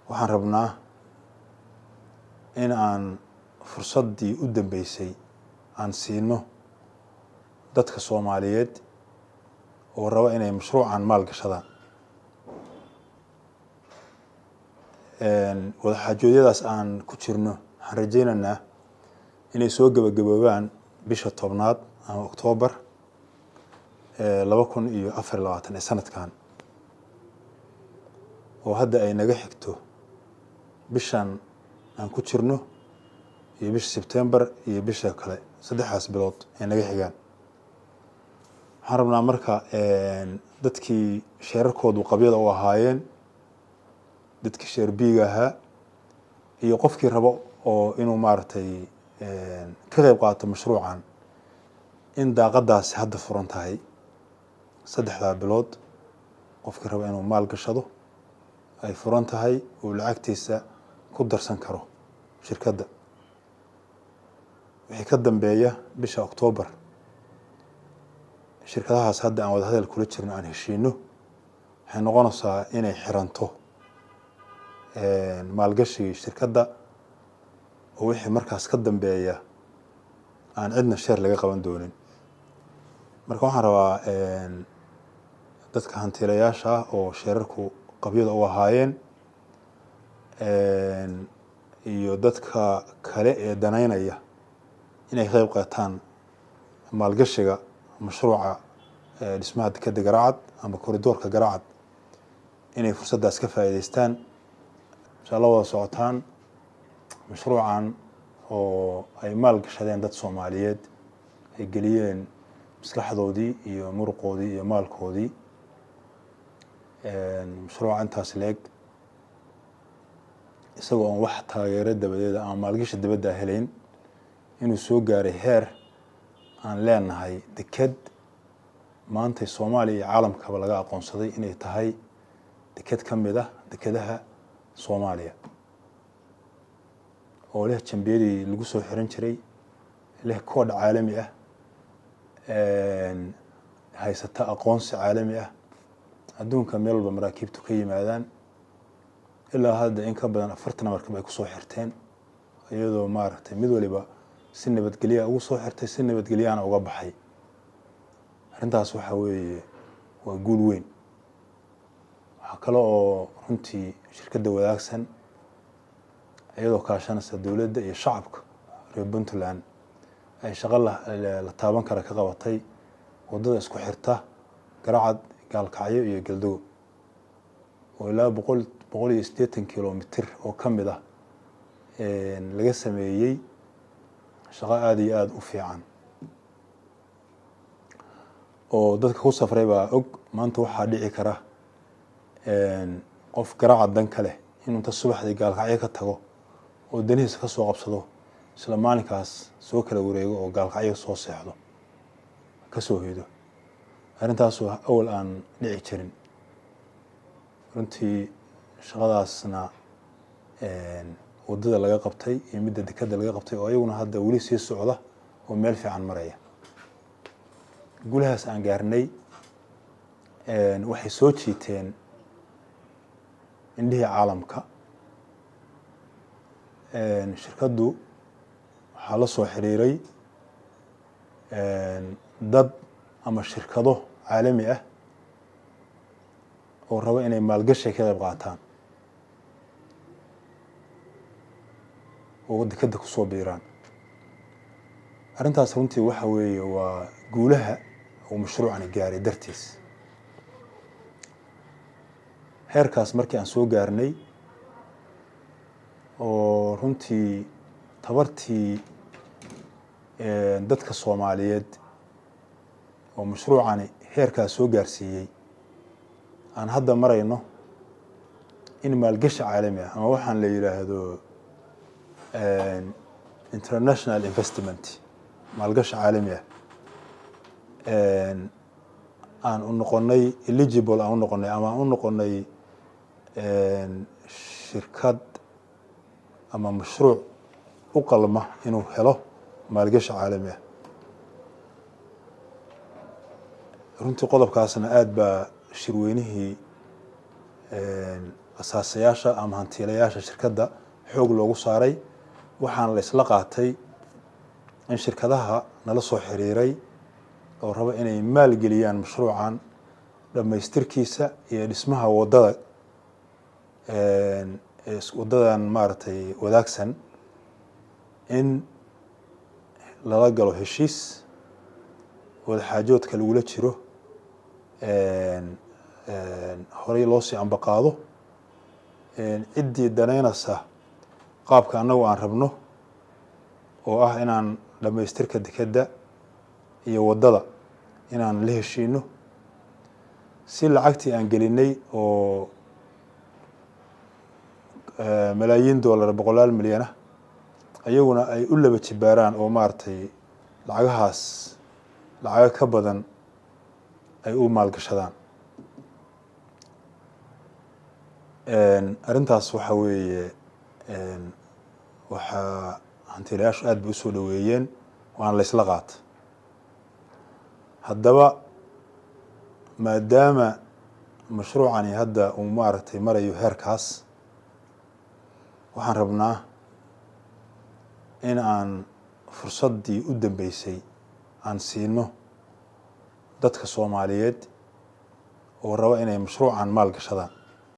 waxaan rabnaa in aan fursaddii u dambeysay aan siino dadka soomaaliyeed oo raba inay mashruucan maal gashadaan wadaxaajoodyadaas aan ku jirno waxaan rajaynaynaa inay soo gebagaboobaan bisha tobnaad ama oktoobar laba kun iyo afar iyo labaatan ee sanadkan oo hadda ay naga xigto bishan aan ku jirno iyo bisha sebtembar iyo bisha kale saddexdaas bilood ay naga xigaan waxaan rabnaa marka dadkii sheerarkoodu qabyada u ahaayeen dadkii sheer biiga ahaa iyo qofkii rabo oo inuu maaragtay ka qeyb qaato mashruucan in daaqadaasi hadda furan tahay saddexdaa bilood qofkii rabo inuu maal gashado ay furan tahay uu lacagtiisa ku darsan karo shirkadda wixii ka dambeeya bisha oktoobar shirkadahaas hadda aan wada hadal kula jirno aan heshiino waxay noqonaysaa inay xiranto maalgashigii shirkadda oo wixii markaas ka dambeeya aan cidna sheer laga qaban doonin marka waxaan rabaa dadka hantiilayaasha ah oo sheerarku qabyada u ahaayeen iyo dadka kale ee danaynaya inay qeyb qaataan maalgashiga mashruuca dhismaha dekeda garacad ama koridoorka garacad inay fursaddaas ka faa'iideystaan insha alla wada socotaan mashruucan oo ay maal gashadeen dad soomaaliyeed ay geliyeen maskaxdoodii iyo muruqoodii iyo maalkoodii mashruuca intaas leeg isagoo aan wax taageero dabadeeda ama maalgashi dabadda helayn inuu soo gaaray heer aan leenahay deked maantay soomaaliya iyo caalamkaba laga aqoonsaday inay tahay deked ka mid ah dekedaha soomaaliya oo leh jambiyadii lagu soo xiran jiray leh koodh caalami ah haysata aqoonsi caalami ah adduunka meel walba maraakiibtu ka yimaadaan ilaa hadda in ka badan afartan markab ay kusoo xirteen iyadoo maaragtay mid waliba si nabadgelyaa ugu soo xirtay si nabadgelyaana uga baxay arrintaas waxaa weeye waa guul weyn waxaa kale oo runtii shirkadda wadaagsan iyadoo kaashanaysa dowladda iyo shacabka reer puntland ay shaqo la taaban kara ka qabatay waddada isku xirta garacad gaalkacyo iyo galdogo oo ilaa boqol boqol iyo siddeetan kilomitr oo ka mid ah laga sameeyey shaqo aada iyo aada u fiican oo dadka ku safray baa og maanta waxaa dhici kara qof garaaca dan ka leh inuu inta subaxdii gaalkacyo ka tago oo danihiisa ka soo qabsado isla maalinkaas soo kala wareego oo gaalkacyo soo seexdo ka soo hoydo arrintaasu awal aan dhici jirin runtii shaqadaasna waddada laga qabtay iyo midda dekeda laga qabtay oo ayaguna hadda weli sii socda oo meel fiican maraya gulahaas aan gaarnay waxay soo jiiteen indhihii caalamka shirkaddu waxaa la soo xiriiray dad ama shirkado caalami ah oo raba inay maalgashi ka qayb qaataan oo dekeda kusoo biiraan arrintaas runtii waxa weeye waa guulaha uu mashruucani gaaray dartiis heerkaas markii aan soo gaarnay oo runtii tabartii dadka soomaaliyeed oo mashruucani heerkaas soo gaarsiiyey aan hadda marayno in maalgashi caalami ah ama waxaan la yidhaahdo international investment maalgashi caalami ah aan u noqonay eligible aan u noqonay ama aan u noqonay shirkad ama mashruuc u qalma inuu helo maalgashi caalami ah runtii qodobkaasna aada baa shirweynihii asaasayaasha ama hantiilayaasha shirkadda xoog loogu saaray waxaana la isla qaatay in shirkadaha nala soo xiriiray oo raba inay maalgeliyaan mashruucan dhammaystirkiisa iyo dhismaha waddada waddadan maaragtay wadaagsan in lala galo heshiis wadaxaajoodka lagula jiro horey loo sii ambaqaado ciddii danaynaysa qaabka annagu aan rabno oo ah inaan dhammaystirka dekedda iyo waddada inaan la heshiino si lacagtii aan gelinay oo malaayiin dollar boqolaal milyan ah ayaguna ay u laba jibaaraan oo maaragtay lacagahaas lacago ka badan ay u maalgashadaan arrintaas waxa weeye waxaa hantiilayaashu aad bay usoo dhoweeyeen waana la ysla qaata haddaba maadaama mashruucani hadda uu maaragtay marayo heerkaas waxaan rabnaa in aan fursaddii u dambeysay aan siino dadka soomaaliyeed oo raba inay mashruucan maal gashadaan